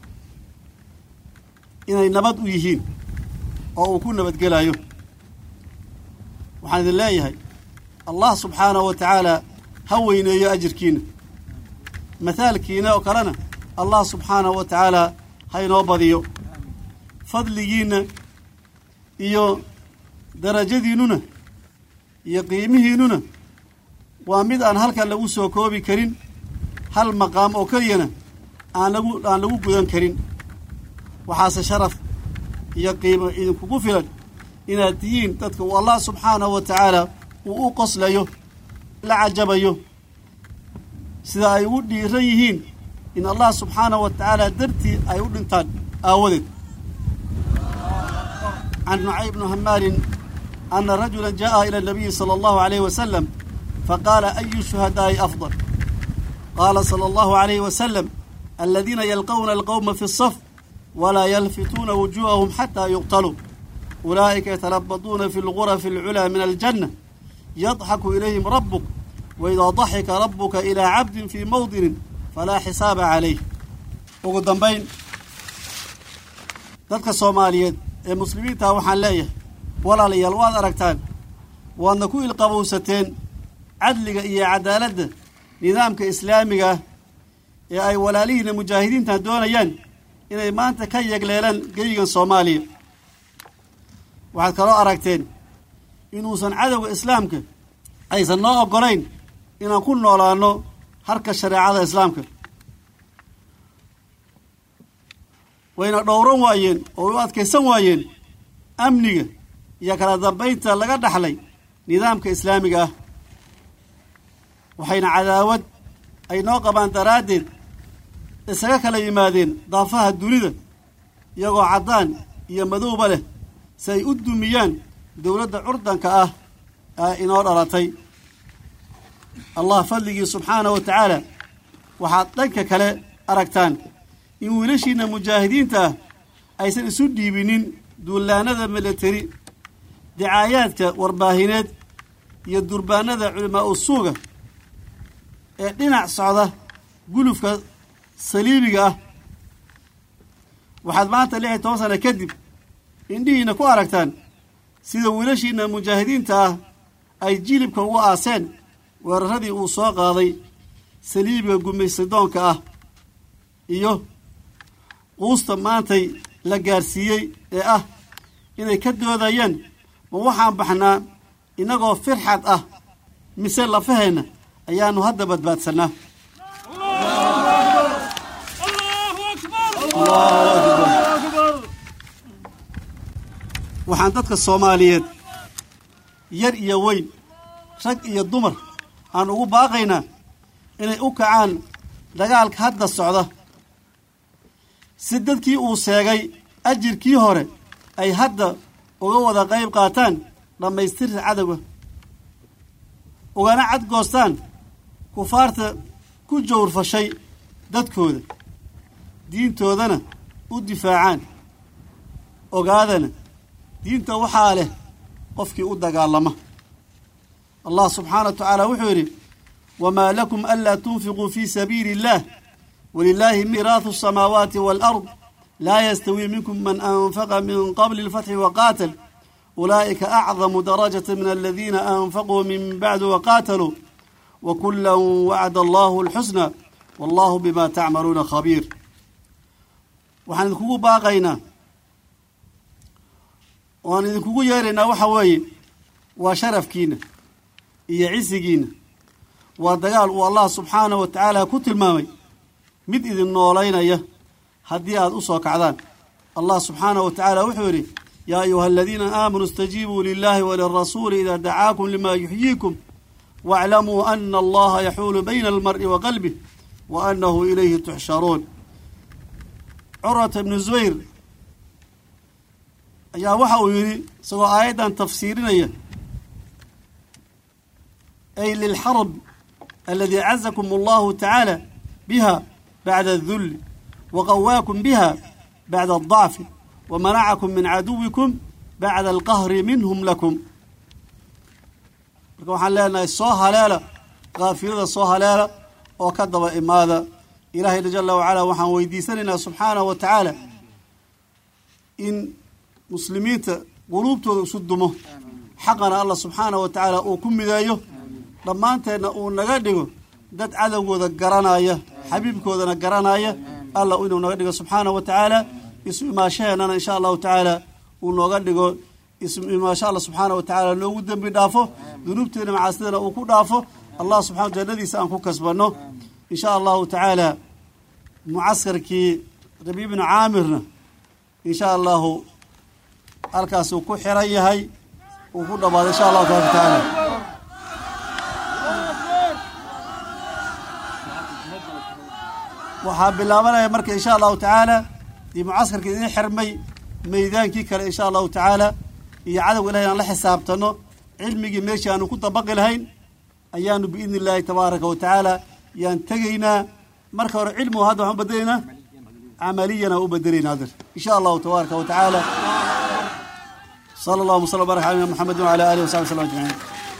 inay nabad u yihiin oo uu ku nabadgelayo waxaan idin leeyahay allah subxaanahu wa tacaala ha weyneeyo ajirkiina mathaalkiina oo kalena allah subxaanahu wa tacaala ha inoo badiyo fadligiinna iyo darajadiinnuna iyo qiimihiinnuna waa mid aan halkan lagu soo koobi karin hal maqaam oo keliyana aan lagu aan lagu gudan karin waxaase sharaf iyo qiimo idinkugu filan inaad tihiin dadka uu allah subxaanahu wa tacaala uu u qoslayo la cajabayo sida ay ugu dhiiran yihiin in allah subxaanahu wa tacaala dartii ay u dhintaan aawadeed can nucay bnu hamaalin ana rajula jaءa ilى الnabiyi salى اllahu عalayh wasalam faqaala ayu shuhadaa'i afضal qaala salى اllahu عalayh wasalam aladiina yalqawna alqowma fi الصaf walaa yalfituuna wujuuhahum xataa yuqtaluu ulaa'ika yatalabaduuna fi اlgurafi اlculaa min aljanة yadxaku ilayhim rabuk waidaa daxika rabuka ilaa cabdin fii mawdinin falaa xisaaba calayh ugu dambayn dadka soomaaliyeed ee muslimiintaha waxaan leeyahay walaalayaal waad aragtaan waadna ku ilqabowsateen cadliga iyo cadaaladda nidaamka islaamiga ah ee ay walaalihiina mujaahidiinta doonayaan inay maanta ka yegleelaan geygan soomaaliya waxaad kaloo aragteen inuusan cadowga islaamka aysan noo oggolayn inaan ku noolaano harka shareecada islaamka wayna dhowran waayeen oo u adkaysan waayeen amniga iyo kala dambaynta laga dhaxlay nidaamka islaamiga ah waxayna cadaawad ay noo qabaan daraaddeed isaga kala yimaadeen daafaha dunida iyagoo caddaan iyo madowba leh si ay u dumiyaan dowladda curdanka ah ee inoo dhalatay allah fadligii subxaanahu wa tacaala waxaad dhanka kale aragtaan in wiilashiina mujaahidiinta ah aysan isu dhiibinin duulaanada milateri dicaayaadka warbaahineed iyo durbaanada culimaa u suuga ee dhinac socda gulufka saliibiga ah waxaad maanta lix iyo toban sana kadib indhihiina ku aragtaan sida wiilashiina mujaahidiinta ah ay jilibka uga aaseen weeraradii uu soo qaaday saliibiga gumaysadoonka ah iyo quusta maantay la gaarsiiyey ee ah inay ka doodayeen ma waxaan baxnaa innagoo firxad ah mise lafaheenna ayaannu hadda badbaadsannaa waxaan dadka soomaaliyeed yar iyo weyn rag iyo dumar aan ugu baaqaynaa inay u kacaan dagaalka hadda socda si dadkii uu seegay ajirkii hore ay hadda uga wada qayb qaataan dhammaystirka cadowga ugana cadgoostaan kufaarta ku jawrfashay dadkooda diintoodana u difaacaan ogaadana diinta waxaa leh qofkii u dagaalama allah subxaana wa tacaala wuxuu yidhi wamaa lakum anlaa tunfiquu fii sabiili اllah walilaahi miiraahu الsamaawaati wاlأrd laa yastawi minkum man anfaqa min qabli اlfatxi waqaatal ulaa'ika acdamu darajaة min aladiina anfaquu min bacdu waqaataluu wakula wacda allahu اlxusna wallahu bima tacmaluuna khabiir waxaan idinkugu baaqaynaa waan idinkugu yeeraynaa waxa weeye waa sharafkiina iyo cisigiina waa dagaal uu allah subxaanah wa tacaala ku tilmaamay mid idin noolaynaya haddii aad u soo kacdaan allah subxaanah wa tacaala wuxuu yidhi yaa ayuha aladiina aamanuu istajiibuu lilahi walirasuuli idaa dacaakum lima yuxyiikum waaclamuu ana allaha yaxuulu bayna almar'i wa qalbih wa annahu ilayhi tuxsharuun curwata ibnu zubayr ayaa waxa uu yidhi isagoo aayaddan tafsiirinaya ay lilxarb aladi cazakum allahu tacaala biha bacda adulli waqawaakum biha bacda aldacfi wamanacakum min caduwikum bacda alqahri minhum lakum marka waxaan leenahay soo haleela kaafilada soo haleela oo ka daba imaada ilaahayna jala wacala waxaan weydiisanaynaa subxaanahu wa tacaala in muslimiinta quluubtooda isu dumo xaqana allah subxaanahu wa tacaala uu ku mideeyo dhammaanteenna uu naga dhigo dad cadowgooda garanaya xabiibkoodana garanaya allah inuu naga dhigo subxaanahu wa tacaala isu imaashaheennana insha allahu tacaala uu nooga dhigo isu imaasho alla subxaana wa tacaala noogu dembi dhaafo dunuubteena macaasidana uu ku dhaafo allah subxana jannadiisa aan ku kasbanno insha allahu tacaala mucaskarkii rabi ibnu caamirna insha allahu halkaas uu ku xiran yahay uu ku dhamaaday insha allahu tabaraka tacaala waxaa bilaabanaya marka insha allahu tacaala dii mucaskarka idin xirmay meydaankii kale insha allahu tacaala iyo cadowga ilahay aan la xisaabtano cilmigii meeshii aanu ku dabaqi lahayn ayaanu biidni illaahi tabaaraka wa tacaala yaan tegaynaa marka hore cilmigu hadda waxaan bedelaynaa camaliyana u bedelaynaa hadir insha allahu tabaaraka wa tacaala sala allahu wasala barak ala nabina maxamedin wala alihi wasaxbi wasallam ajmaciin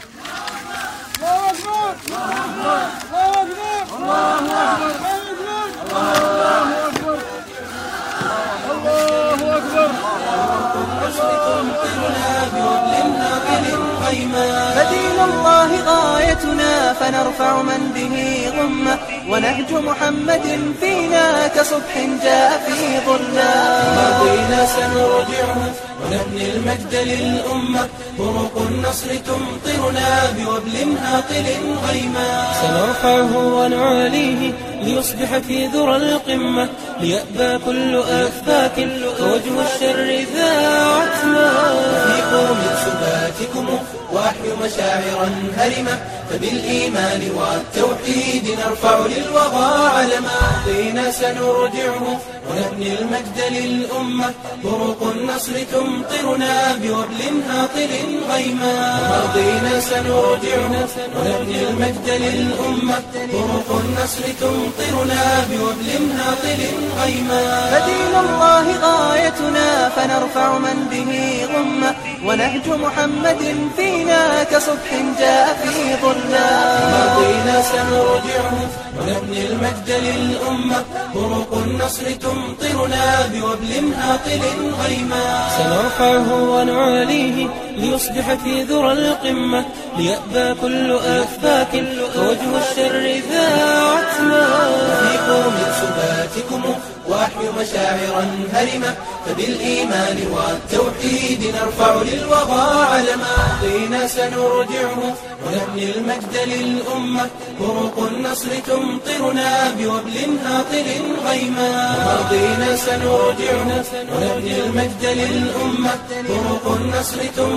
فدين الله غايتنا فنرفع من به غمة ونهج محمد فينا كصبح جاء في ظلة ماضينا سنرجعه ونبني المجد للأمة طرق النصر تمطرنا بوبل هاطل غيما سنرفعه ونعاليه ليصبح في ذرى القمة ليأبى كل أفاك ووجه الشر ذا عتمة أفيقوا من سباتكم وأحيوا مشاعرا هرمة فبالإيمان والتوحيد نرفع للوغى علما ماضينا سنرجعه ونبني المجد للأمة طرق النصر تمطرنا بوبل هاطل غيما ماضينا سنرجعه ونبني المجد للأمة طرق النصر تمطرنا بوبل هاطل غيما فدين الله غايتنا فنرفع من به غمة ونهج محمد فينا كصبح جاء في ظلة ماضينا سنرجعه ونبني المجد للأمة طرق النصر تمطرنا بوبل هاطل غيما سنرفعه ونعاليه ليصبح في ذرى القمة ليأبى كل أفاك ووجه الشر ذا عتمة أفيقوا من سباتكم وأحيوا مشاعرا هرمة فبالإيمان والتوحيد نرفع للوغى علما ماضينا سنرجعه ونبني المجد للأمة طرق النصر تمطرنا بوبل هاطل غيما ماضينا سنرجعه ونبني المجد للأمة طرق النصر تمطرنا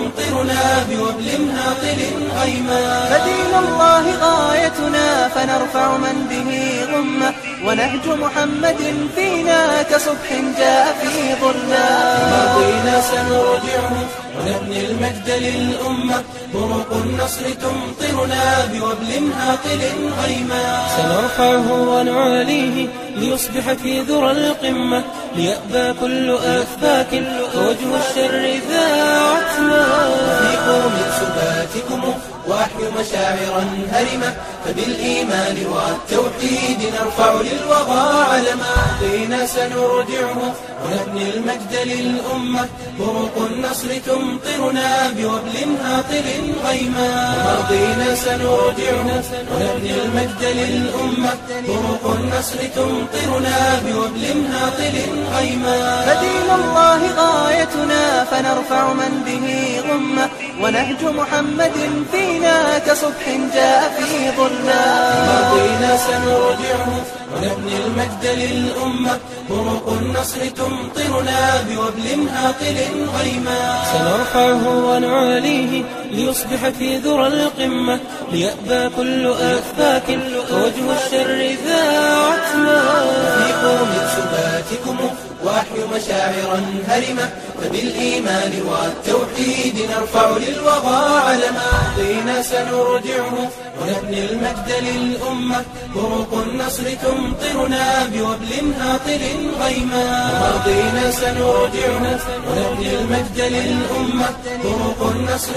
تمطرنا بوبل هاطل غيما فدين الله غايتنا فنرفع من به غمة ونهج محمد فينا كصبح جاء في ظلمة ماضينا سنرجعه ونبني المجد للأمة بروق النصر تمطرنا بوبل هاطل غيما سنرفعه ونعاليه ليصبح في ذرى القمة ليأبى كل أفاك وجه الشر ذا عتمة أفيقوا من سباتكم وأحيوا مشاعرا هرمة فبالإيمان والتوحيد نرفع للوغى علما ماضينا سنرجعه ونبني المجد للأمة بروق النصر تمطرنا بوبل هاطل غيما ماضينا سنرجعه ونبني المجد للأمة بروق النصر تمطرنا بوبل هاطل غيما فدين الله غايتنا فنرفع من به غمة ونهج محمد فينا كصبح جاء في ظلمة ماضينا سنرجعه ونبني المجد للأمة بروق النصر تمطرنا بوبل هاطل غيما سنرفعه ونعاليه ليصبح في ذرى القمة ليأبى كل أفاك وجه الشر ذا عتمة أفيقوا من سباتكم وأحيوا مشاعرا هرمة فبالإيمان والتوحيد نرفع للوغى علما ماضينا سنرجعه ونبني المجد للأمة بروق النصر تمطرنا بوبل هاطل غيما ماضينا سنرجعه ونبني المجد للأمة بروق النصر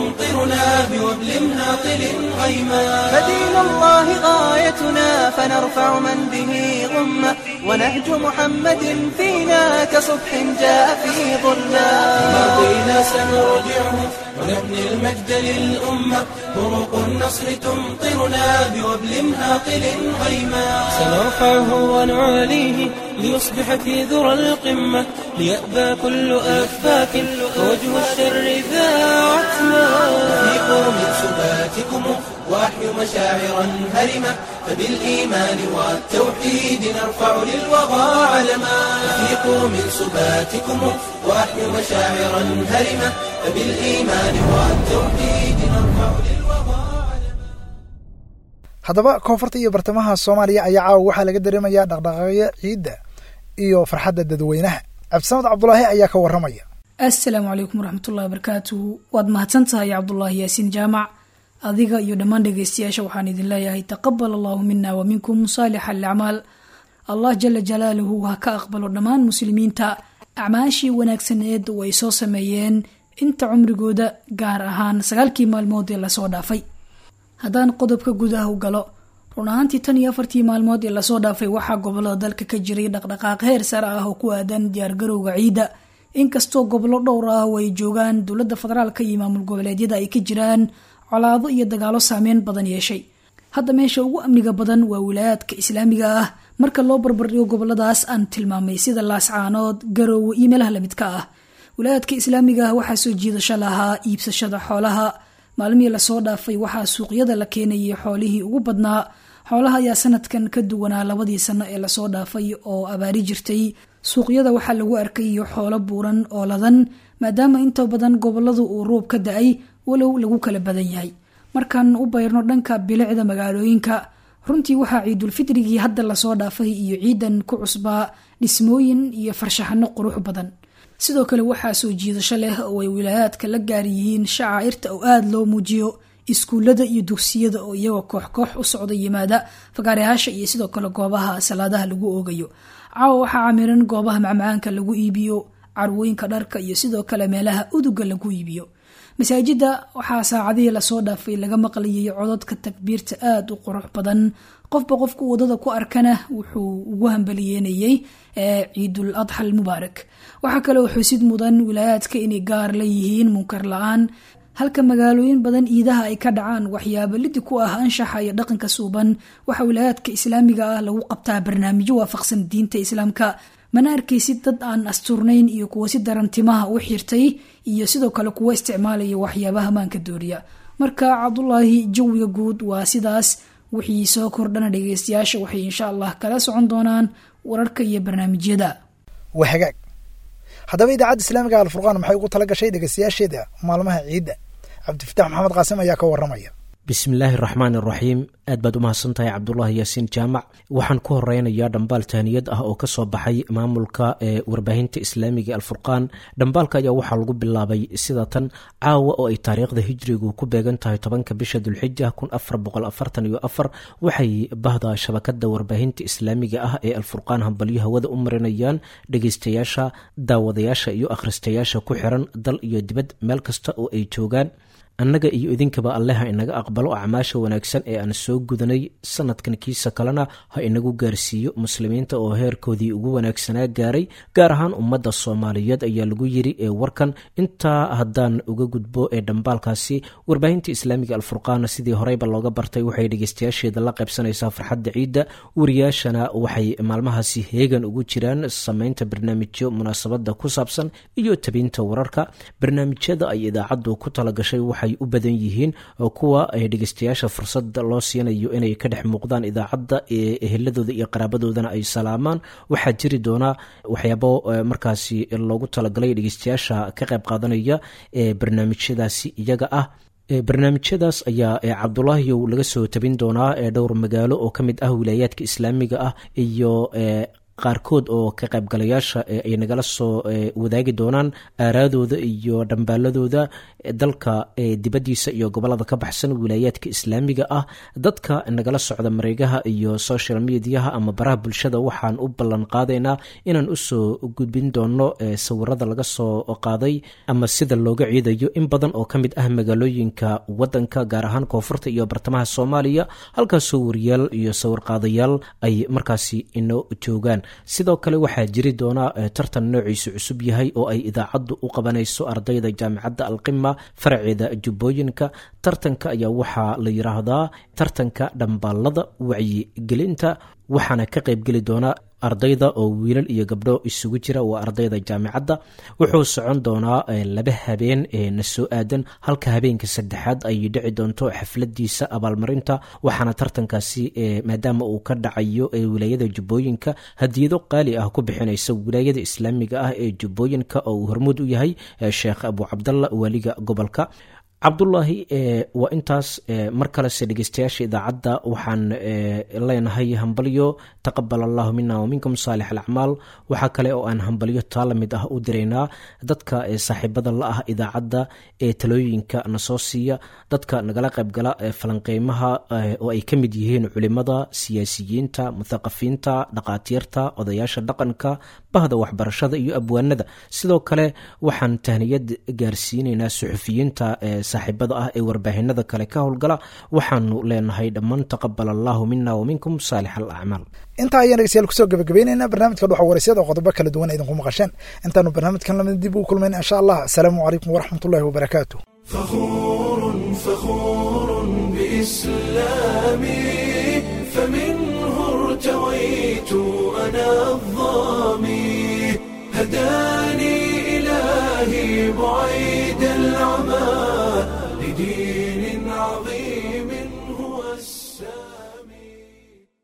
تمطرنا بوبل هاطل غيما فدين الله غايتنا فنرفع من به غمة ونهج محمد فينا كصبح جاء في ظلمة ماضينا سنرجعه ونبني المجد للأمة بروق النصر تمطرنا بوبل هاطل غيما سنرفعه ونعاليه ليصبح في ذرى القمة ليأبى كل أفاك وجه الشر ذا عتمة أفيقوا من سباتكم وأحيوا مشاعرا هرمة فبالإيمان والتوحيد نرفع للوغى علما أفيقوا من سباتكم وأحيوا مشاعرا هرمة فبالإيمان والتوحيد نرفع للوغى علما haddaba koonfurta iyo bartamaha soomaaliya ayaa caawa waxaa laga dareemayaa dhaqdhaqaaqyo ciidda iyo farxadda dadweynaha cabdisamad cabdulaahi ayaa ka warramaya assalaamu calaykum waraxmatullahi wabarakaatuhu waad mahadsan tahay cabdulaahi yaasiin jaamac adiga iyo dhammaan dhegeystayaasha waxaan idin leeyahay taqabal allahu mina wa minkum saalixa alacmaal allah jala jalaaluhu ha ka aqbalo dhammaan muslimiinta acmaashii wanaagsaneed oo ay soo sameeyeen inta cumrigooda gaar ahaan sagaalkii maalmood ee lasoo dhaafay haddaan qodobka gudaha u galo run ahaantii tan iyo afartii maalmood ee lasoo dhaafay waxaa gobolada dalka ka jiray dhaqdhaqaaq heer sare ah oo ku aadan diyaargarowga ciidda inkastoo gobollo dhowr ah oo ay joogaan dowladda federaalka iyo maamul goboleedyada ay ka jiraan colaado iyo dagaalo saameyn badan yeeshay hadda meesha ugu amniga badan waa wilaayaadka islaamiga ah marka loo barbardhigo goboladaas aan tilmaamay sida laascaanood garoowe iyo meelaha lamidka ah wilaayaadka islaamiga ah waxaa soo jiidasho lahaa iibsashada xoolaha maalmihii lasoo dhaafay waxaa suuqyada la keenayay xoolihii ugu badnaa xoolaha ayaa sanadkan ka duwanaa labadii sano ee lasoo dhaafay oo abaari jirtay suuqyada waxaa lagu arkayo xoolo buuran oo ladan maadaama inta badan goboladu uu roob ka da-ay walow lagu kala badan yahay markaan u bayrno dhanka bilicda magaalooyinka runtii waxaa ciidulfitrigii hadda lasoo dhaafay iyo ciidan ku cusbaa dhismooyin iyo farshaxano qurux badan sidoo kale waxaa soo jiidasho leh oo ay wilaayaadka la gaar yihiin shacaa'irta oo aada loo muujiyo iskuullada iyo dugsiyada oo iyagoo koox koox u socda yimaada fagaarayaasha iyo sidoo kale goobaha salaadaha lagu oogayo caawa waxaa camiran goobaha macmacaanka lagu iibiyo carwooyinka dharka iyo sidoo kale meelaha uduga lagu iibiyo masaajida waxaa saacadihii lasoo dhaafay laga maqlayay cododka takbiirta aada u qurux badan qofba qofku wadada ku arkana wuxuu ugu hambaliyeenayey ciidul adxa almubaarak waxaa kaleoo xusid mudan wilaayaadka inay gaar la yihiin munkar la-aan halka magaalooyin badan iidaha ay ka dhacaan waxyaabo lidi ku ah anshaxa iyo dhaqanka suuban waxaa wilaayaadka islaamiga ah lagu qabtaa barnaamijyo waafaqsan diinta islaamka mana arkaysid dad aan asturnayn iyo kuwo si daran timaha u xirtay iyo sidoo kale kuwo isticmaalaya waxyaabaha maanka dooriya marka cabdulaahi jawiga guud waa sidaas wixii soo kordhana dhegeystayaasha waxay insha allah kala socon doonaan wararka iyo barnaamijyada waa hagaag haddaba idaacadda islaamiga alfurqaan maxay ugu tala gashay dhegeystayaasheeda maalmaha ciidda cabdifatax maxamed qaasim ayaa ka waramaya bismillaahi raxmaan iraxiim aad baad u mahadsantahay cabdulaahi yaasiin jaamac waxaan ku horeynayaa dhambaal tahniyad ah oo kasoo baxay maamulka ee warbaahinta islaamiga alfurqaan dhambaalka ayaa waxaa lagu bilaabay sida tan caawa oo ay taariikhda hijrigu ku beegan tahay tobanka bisha dulxija kun afar boqol afartan iyo afar waxay bahda shabakada warbaahinta islaamiga ah ee alfurqaan hambalyo hawada u marinayaan dhegeystayaasha daawadayaasha iyo akhristayaasha ku xiran dal iyo dibad meel kasta oo ay joogaan annaga iyo idinkaba alle ha inaga aqbalo acmaasha wanaagsan ee aan soo gudanay sanadkan kiisa kalena ha inagu gaarsiiyo muslimiinta oo heerkoodii ugu wanaagsanaa gaaray gaar ahaan ummadda soomaaliyeed ayaa lagu yiri ee warkan intaa haddaan uga gudbo ee dhambaalkaasi warbaahinta islaamiga alfurqaana sidii horeyba looga bartay waxay dhegeystayaasheeda la qaybsanaysaa farxadda ciidda wariyaashana waxay maalmahaasi heegan ugu jiraan sameynta barnaamijyo munaasabada ku saabsan iyo tabinta wararka barnaamijyada ay idaacaddu ku talagashay waxay u badan yihiin kuwa dhegeystayaasha fursada loo siinayo inay ka dhex muuqdaan idaacadda ee eheladooda iyo qaraabadoodana ay salaamaan waxaa jiri doonaa waxyaabo markaasi loogu talagalay dhegeystayaasha ka qayb qaadanaya ee barnaamijyadaasi iyaga ah barnaamijyadaas ayaa cabdulaahiyow laga soo tabin doonaa ee dhowr magaalo oo ka mid ah wilaayaadka islaamiga ah iyo qaarkood oo ka qaybgalayaasha ay nagala soo wadaagi doonaan aaraadooda iyo dhambaaladooda dalka dibaddiisa iyo gobolada ka baxsan wilaayaadka islaamiga ah dadka nagala socda mareegaha iyo social mediaha ama baraha bulshada waxaan u ballan qaadaynaa inaan usoo gudbin doono sawirada laga soo qaaday ama sida looga ciidayo in badan oo ka mid ah magaalooyinka wadanka gaar ahaan koonfurta iyo bartamaha soomaaliya halkaasoo wariyaal iyo sawirqaadayaal ay markaasi inoo joogaan sidoo kale waxaa jiri doona tartan noociisu cusub yahay oo ay idaacaddu u qabanayso ardayda jaamicadda alqima faraceeda jubbooyinka tartanka ayaa waxaa la yiraahdaa tartanka dhambaalada wacyigelinta waxaana ka qaybgeli doona ardayda oo wiilal iyo gabdho isugu jira waa ardayda jaamicadda wuxuu socon doonaa laba habeen ee na soo aadan halka habeenka saddexaad ay dhici doonto xafladiisa abaalmarinta waxaana tartankaasi maadaama uu ka dhacayo wilaayada jubbooyinka hadiyado qaali ah ku bixinaysa wilaayada islaamiga ah ee jubbooyinka oo uu hormuud u yahay sheekh abu cabdalla waaliga gobolka cabdulaahi waa intaas mar kalese dhegeystayaasha idaacadda waxaan leenahay hambalyo taqabal allahu mina waminkum saalix alacmaal waxaa kale oo aan hambalyo taa lamid ah u diraynaa dadka saaxiibada la ah idaacadda ee talooyinka na soo siiya dadka nagala qaybgala falanqeymaha oo ay ka mid yihiin culimada siyaasiyiinta muthaqafiinta dhaqaatiirta odayaasha dhaqanka bahda waxbarashada iyo abwaanada sidoo kale waxaan tahniyad gaarsiinaynaa suxufiyiinta saaxiibada ah ee warbaahinada kale ka howlgala waxaanu leenahay dhammaan taqabal allahu mina waminkum saalix alacmaal intaa ayaan dhegeystayaal kusoo gabagabeynayna barnaamijka dhuxa waraysyada oo qodobo kala duwan idinku maqasheen intaanu barnaamijkan lamid dib ugu kulmayna insha allah asalaamu calaykum waraxmatullahi wabarakaatu فخور فخور بإسلامي فمنه ارتويت أنا الظامي هداني إلهي بعيد العمى لدين